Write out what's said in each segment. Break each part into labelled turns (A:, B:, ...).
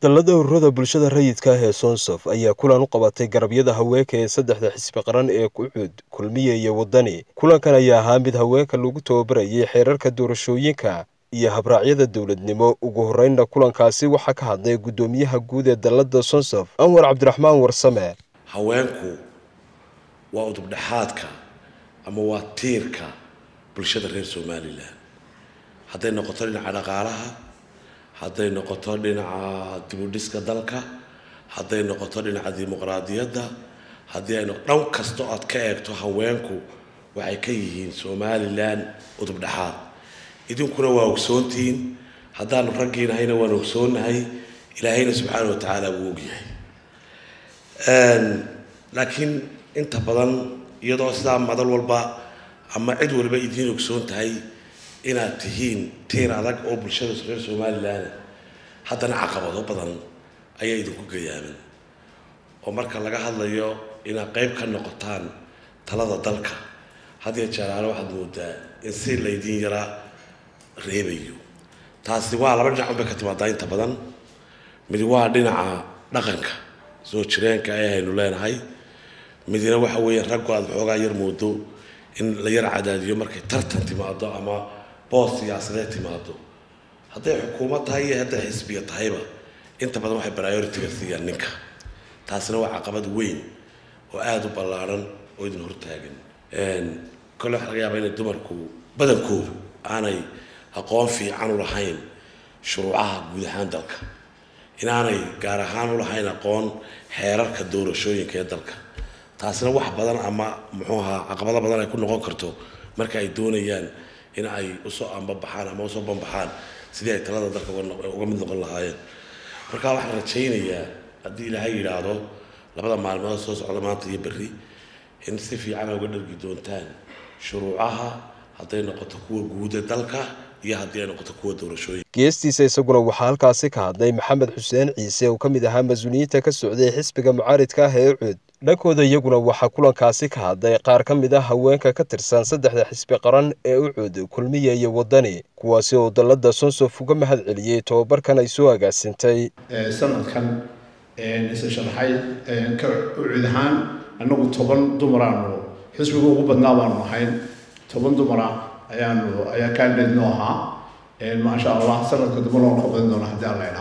A: dallada ururada bulshada rayidka ah ee soonsof ayaa kulan u qabatay garabyada haweenka ee saddexda xisbi qaran ee kucud kulmiye iyo waddani kulankan ayaa ahaa mid haweenka lagu tababarayay xeerarka doorashooyinka iyo habraacyada dowladnimo ugu horreynna kulankaasi waxaa ka hadlay guddoomiyaha guud ee dallada sonsof anwar cabdiraxmaan warsame
B: haweenku waa udubdhexaadka ama waa tiirka bulshada reer somalilan hadday noqoto dhinaca dhaqaalaha hadday noqoto dhinaca dibudhiska dalka hadday noqoto dhinaca dimuqraadiyadda haddii ay dhan kasta aad ka eegto haweenku waxay ka yihiin somalilan udubdhexaad idinkuna waa ogsoontihiin haddaanu raggiinahayna waan ogsoonnahay ilaahayna subxaana wa tacaala wuu ogyahay laakiin inta badan iyadoo sidaa madal walba ama cid walba idiin ogsoon tahay inaad tihiin tiir adag oo bulshada reer somalilan haddana caqabado badan ayaa idinku gayaaman oo marka laga hadlayo inaad qeyb ka noqotaan talada dalka hadiyo jeeraale waxaad moodaa in si laydin yaraa reebayo taasi waa laba dhinac unbay ka timaadaa inta badan midi waa dhinaca dhaqanka soo jireenka ee aynu leenahay midina waxa weeye raggu aada waxoogaa yar moodo in la yar cadaadiyo markay tartan timaado ama boos siyaasadeed timaado hadday xukuumad tahay iyo hadday xisbiya tahayba inta badan waxay priority-ga siiyaan ninka taasina waa caqabad weyn oo aada u ballaaran oo idin hortaagan kolle waxa laga yaabaa inay dumarku badankoodu aanay aqoon fiican u lahayn shuruucaha guud ahaan dalka inaanay gaar ahaan u lahayn aqoon xeerarka doorashooyinka ee dalka taasina wax badan ama muxuu ahaa caqabado badan ay ku noqon karto marka ay doonayaan in ay usoo ambabaxaan ama usoo banbaxaan sidii ay talada dalka uga mid noqon lahaayeen marka waxaan rajaynayaa haddii ilaahay yidhaahdo labada maalmood soo socda maanta iyo berri in si fiican uga dhargi doontaan shuruucaha hadday noqoto kuwa guuda dalka iyo haddii ay noqoto kuwa doorashooyinka
A: geestiisa isaguna waxaa halkaasi ka hadlay maxamed xuseen ciise oo ka mid ahaa mas-uuliyiinta ka socday xisbiga mucaaridka ah ee ucud dhankooda iyaguna waxaa kulankaasi ka hadlay qaar ka mid ah haweenka ka tirsan saddexda xisbi qaran ee ucud kulmiye iyo waddani kuwaasi oo dallada sonsof uga mahad celiyey tobabarkan ay soo agaasintay
C: sanadkan isa sharaxay ka ucud ahaan annagu toban dumaraanu xisbiga ugu badnaa baanu ahayn toban dumara ayaanu ayaa candidate noo ahaa maasha allah sanadka dambe loona ka badan doona haddii alla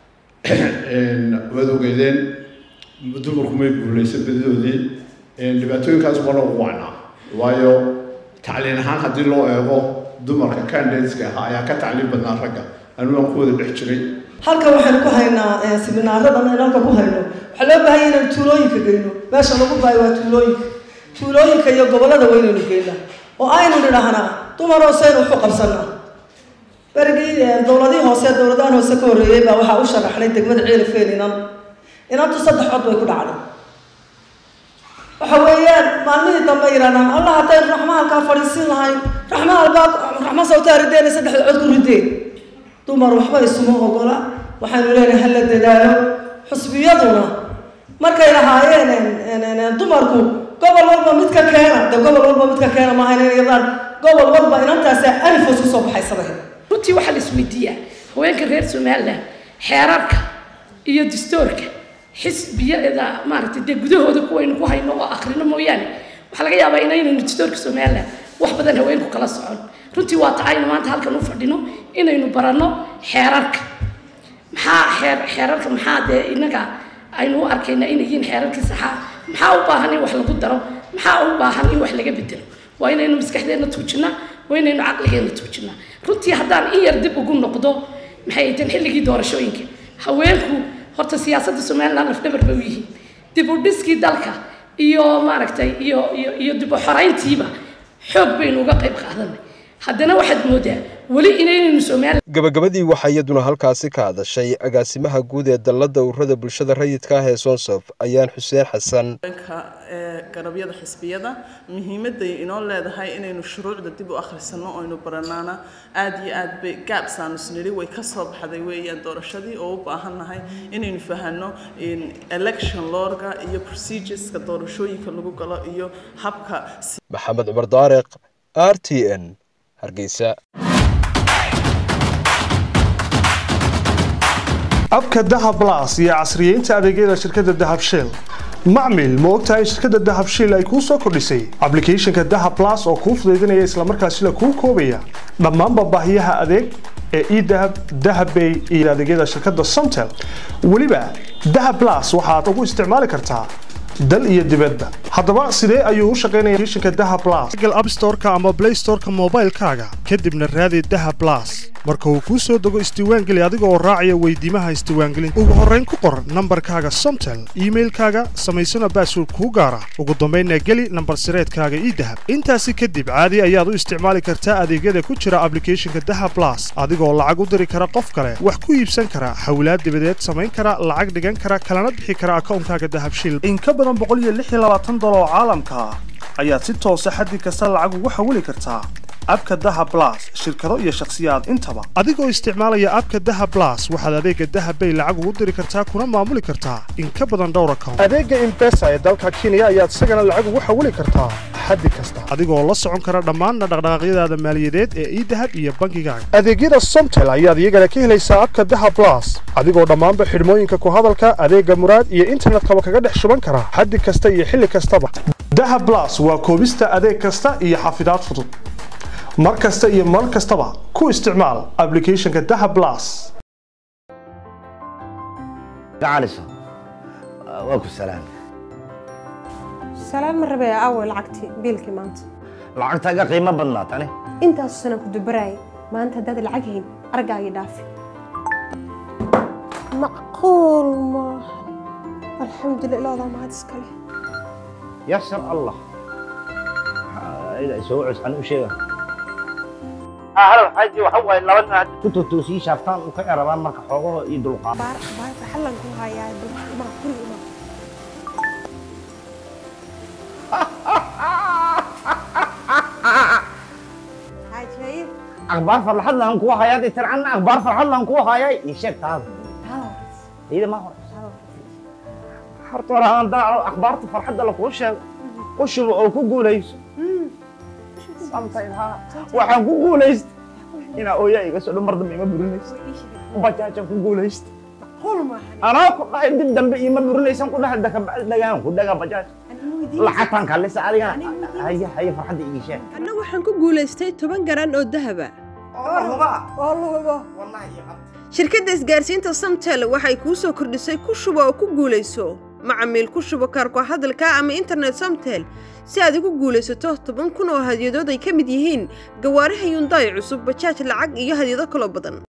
C: idhaho waad ogeydeen dumarku may guulaysa badidoodii dhibaatooyinkaas bana ugu wacnaa waayo tacliin ahaan haddii loo eego dumarka candidateska ahaa ayaa ka tacliin badnaa ragga anigu aan ku wada dhex jiray
D: halkan waxaynu ku haynaa siminaaradan in halka ku hayno waxaa loo baahanya inaynu tuulooyinka geyno meesha lagu baayo waa tuulooyinka tuulooyinka iyo gobollada waynaynu geynaa oo aynu nidhaahnaa dumar hooseynu waxu qabsanaa berigii dowladihii hoose dowladahan hoose ka horreeyey baa waxaa u sharaxnay degmada ceelifeen inan inantu saddex cod bay ku dhacday waxa weeyaan maalmihii dambe yidhahdaan allah haddaynu raxma halkaa fadhiisin lahayn raxma halbaa raxma sawtaa rideena saddexda cod ku rideen dumar waxba isuma ogola waxaynu leenahay hala dadaalo xusbiyaduna markay lahaayeen dumarku gobol walba mid ka keena de gobol walba mid ka keena maaha inay yadaan gobol walba inantaasa anifos kusoo baxaysaday
E: runtii waxaa la isweydiiyaa haweenka reer somalilan xeerarka iyo dastoorka xisbiyada maaragtay dee gudahooda kuwaynu ku hayno oo akrino mooyaane waxaa laga yaabaa inaynaynu dastoorka somalilan wax badan haweenku kala socon runtii waa ta aynu maanta halkan u fadhino inaynu baranno xeerarka maxaa xeer xeerarka maxaa dee inaga aynu u arkayna inay yihiin xeerarkii saxaa maxaa u baahan in wax lagu daro maxaa u baahan in wax laga bedelo waa inaynu maskaxdeenna tuujinaa waa inaynu caqligeenna tuujinaa runtii haddaan in yar dib ugu noqdo maxay ayteen xilligii doorashooyinka haweenku horta siyaasadda somaliland lafdhabar bay u yihiin dib u dhiskii dalka iyo maaragtay iyo iyo iyo dib u xorayntiiba xoog baynu uga qayb qaadanay haddana waxaad moodaa weli inaynaynu somaliland
A: gabagabadii waxaa iyaduna halkaasi ka hadashay agaasimaha guud ee dallada ururada bulshada rayidka ah ee sonsof ayaan xuseen xasan
F: garabyada xisbiyada muhiimaday inoo leedahay inaynu shuruucda dib u akhrisano oynu baranaana aada iyo aad bay gaabsaanu isnidhi way ka soo baxday weeyaan doorashadii oo u baahannahay inaynu fahano election lorga iyo procedureska doorashooyinka lagu galo iyo habka
A: maxamed cumar daariq r t n hargeysa
G: abka dahab blas iyo casriyeynta adeegyada shirkadda dahab shell macmil ma ogtahay in shirkadda dahab shell ay kuu soo kordhisay ablicathonka dahab blas oo kuu fudaydinaya islamarkaasina kuu koobaya dhammaanba baahiyaha adeeg ee edahab dahabbay iyo adeegyada shirkadda somtel weliba dahab blas waxaad ugu isticmaali kartaa dal iyo dibadba haddaba sidee ayuu u shaqaynaya applicationka dahab blas google app store-ka ama play store-ka moobaylkaaga kadibna raadi dahab blas marka uu kuu soo dego isdiiwaangeli adiga oo raacaya weydiimaha isdiiwaangelinta ugu horrayn ku qor nambarkaaga somtel iimailkaaga samaysana baasword kuu gaara ugu dambaynna geli nambar sireedkaaga idahab intaasi kadib caadi ayaad u isticmaali kartaa adeegyada ku jira ablicathonka dahab blas adigoo lacag u diri kara qof kale wax ku iibsan kara xawlaad dibadeed samayn kara lacag dhigan kara kalana bixi kara akawnkaaga dahab shil in ka badan dolar oo caalamka ah ayaad si toosa xaddi kasta lacag ugu xawili kartaa abka daha blas shirkado iyo shakhsiyaad intaba adigoo isticmaalaya abka daha blas waxaad adeega dahabbay lacag ugu diri kartaa kuna maamuli kartaa in ka badan dhowr account adeega imbesa ee dalka kenya ayaad isagana lacag ugu xawili kartaa xaddi kasta adigoo la socon kara dhammaanna dhaqdhaqaaqyadaada maaliyadeed ee idahab iyo bankigaaga adeegyada somtel ayaad iyagana ka helaysaa abka daha blas adigoo dhammaanba xidhmooyinka ku hadalka adeega muraad iyo internetkaba kaga dhex shuban kara xaddi kasta iyo xilli kastaba daha blas waa koobista adeeg kasta iyo xafidaad fudud mar kasta iyo mar kastaba ku isticmaal ablicathonka daha blas
H: gacaliso waa ku salaam
I: salaan ma rabee aaway lacagtii biilkii maanta
H: lacagtaaga qiimo badnaa tani
I: intaasu sanan ku dubaraayay maanta haddaad lacag hayn argaagii dhaafi macquul maaha alxamdulillah ilaadaa mahad iskale
H: yasar allah soo cuscan u sheega halo xaaji waxa waaye laba nin hadda ku totoosii shaaftaan u ka erabaan marka xoogaho iyo dulqaad
I: baar baar farxallan ku hayaa ma guriga ima xaaji
H: akhbaar farxad laan kugu hayaa dee tircanna akhbaar farxad laan kugu hayaa ii sheeg taada iyada ma hore horta hore aan daaco akhbaarta farxadda lakuu sheego u shubo oo ku guulayso waxaan ku guulaystay inaa ooyaa iga soo dhan mar dambe ima burinaysa bajaajaan ku guulaysta anaa ku dhahay dib dambe ima burinaysan ku dhahay dakabacdi dhagaan ku dhagaa bajaaj lacagtaan kallisa adigana haya haya farxadda ii sheeg
J: anna waxaan ku guulaystay toban garan oo dahaba shirkadda isgaarsiinta samtel waxay kuu soo kordhisay ku shubo oo ku guulayso macamiil ku shubo kaarko hadalka ama internet samtel si aad ugu guulaysato toban kun oo hadyadood ay ka mid yihiin gawaaraha yundaay cusub bajaaj lacag iyo hadyado kaloo badan